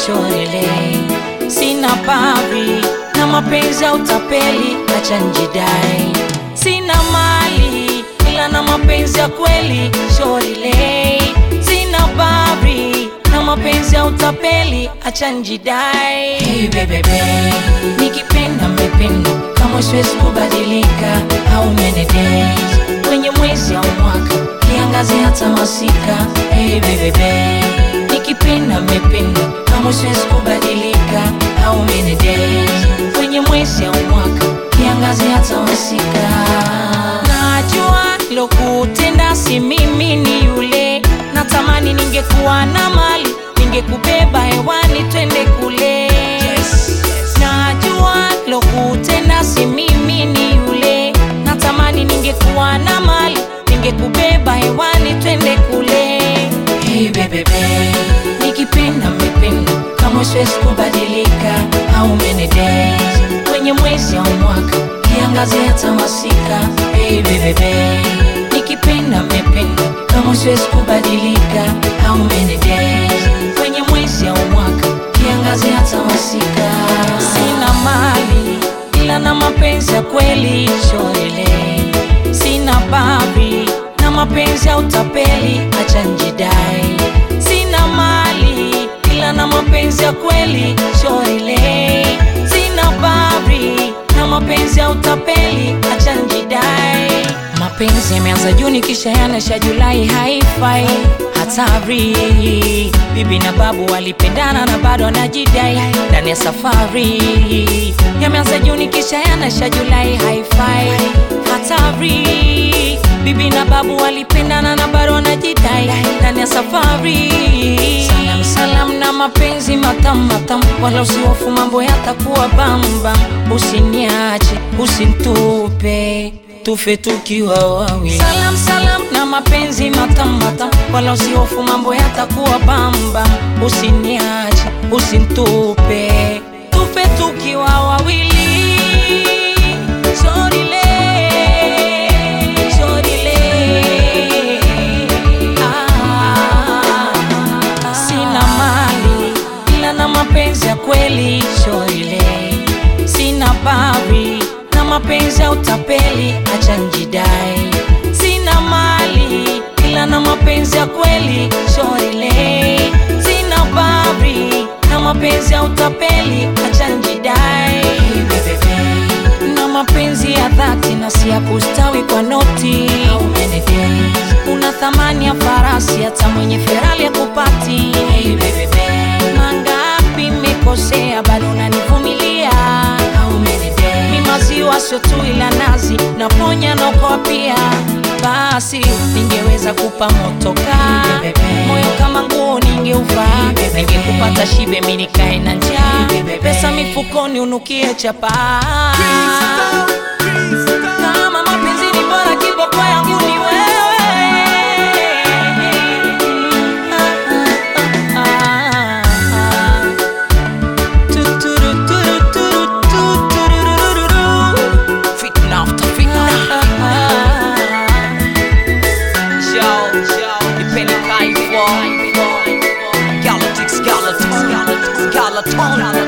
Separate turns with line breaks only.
shorele, sina pavi na mapenzi ya utapeli, acha njidai. Sina mali ila na mapenzi ya kweli shorele, sina pavi na mapenzi ya utapeli, acha njidai. Hey, bebebe, nikipenda mmependa, kama siwezi kubadilika au many days kwenye mwezi au mwaka kiangazi hata masika. Hey, bebebe, nikipenda mmependa, kama siwezi kubadilika au many days kwenye mwezi au mwaka kiangazi hata masika. Najua lokutenda si mimi, ni yule natamani ningekuwa na mali ningekubeba hewani twende kule. Najua lokutenda si mimi, ni yule natamani ningekuwa na mali ningekubeba hewani twende kule. Hey, bebebe, nikipenda mmependa, kama siwezi kubadilika au many days kwenye mwezi au mwaka kiangazi hata masika. Hey, bebebe, nikipenda mmependa, kama siwezi kubadilika au many days kwenye mwezi au mwaka kiangazi hata masika. Sina mali ila na mapenzi ya kweli shorele, sina babi na mapenzi ya utapeli, acha njidai. Sina mali ila na mapenzi ya kweli shorele, sina babi na mapenzi ya utapeli, acha njidai. Mapenzi yameanza Juni kisha yanasha Julai, haifai hatari. Bibi na babu walipendana na bado wanajidai ndani ya safari. Yameanza Juni kisha yanasha Julai, haifai hatari. Bibi na babu walipendana na bado wanajidai ndani ya safari. Salam salam na mapenzi matamu matamu, wala usihofu, mambo yatakuwa bamba. Usiniache, usinitupe tufe tukiwa wawili. Salam salam na mapenzi matamu matamu, wala usihofu, mambo yatakuwa bamba. Usiniache, usinitupe tufe tukiwa wawili. Shorile, shorile, ah, sina mali ila na mapenzi ya kweli shorile, sina babi na mapenzi ya utapeli, acha njidai. Sina mali ila na mapenzi ya kweli shorile, sina babi na mapenzi ya utapeli, acha njidai. Na mapenzi ya dhati na si ya kustawi kwa noti. Una thamani ya farasi, hata mwenye Ferrari ya kupati. Mangapi mmekosea, bado unanivumilia mi maziwa sio tu ila nazi naponya naokoa pia. Basi ningeweza kupa motoka moyo kama nguo ningeuvaa, ningekupata shibe mi nikae na njaa, pesa mifukoni unukie chapaa. Kama mapenzi ni bora, kiboko yangu ni wewe. Ah, ah, ah, ah. Fitna after fitna. Yo, nipende kaifu. Galactics, Galactics, Galactics, Galaton.